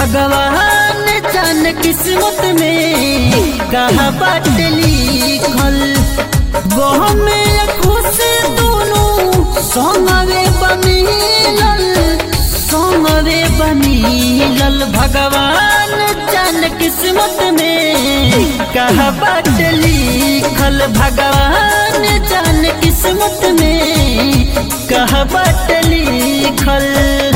भगवान जान किस्मत में कहा बाट लिखल वो में खुश दोनों सोमवे बमिलल सोमवे बमिलल भगवान जान किस्मत में कहा बाट लिखल भगवान जान किस्मत में कहा बाट लिखल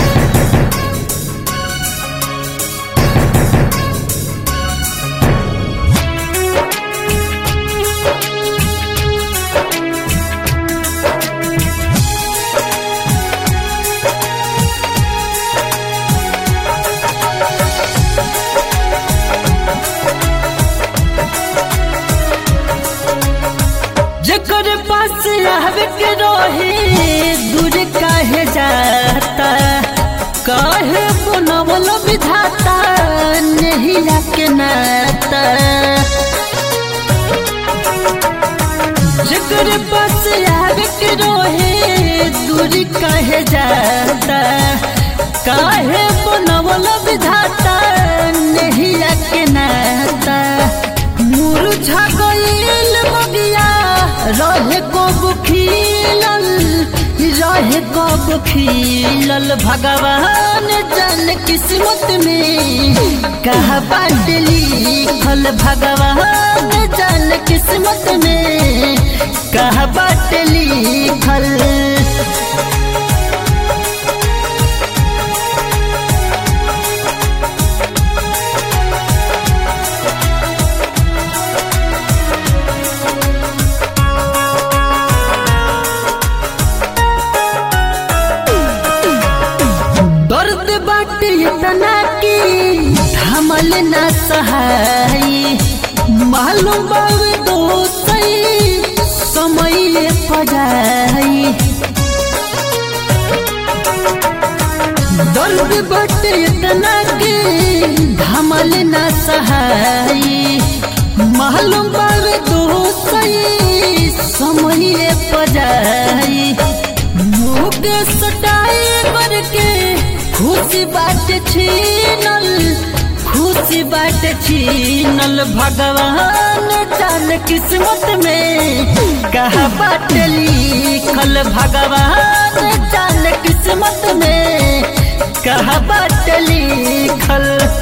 जकर पास रहवे के रहे दूर काहे जाता काहे बनवल विधाता नहीं के नाता जकर पास रहवे के रहे दूर काहे जाता काहे बनवल विधाता नहीं के नाता मुरझा गईल बगिया रहे कब खिलल रहे कब खिलल भगवान जन किस्मत में कहा बाट लिखल भगवान जन किस्मत में कहा बाट लिखल दर्द बाट इतना की थमल न सहाई मालूम बावे दोसई समय पजाई दर्द बाट इतना की थमल न सहाई मालूम बावे दोसई समय पजाई मुख सटाए करके खुशी बाट छीनल खुशी बाट छीनल भगवान जान किस्मत में कहा बाट लिखल भगवान जान किस्मत में कहा बाट लिखल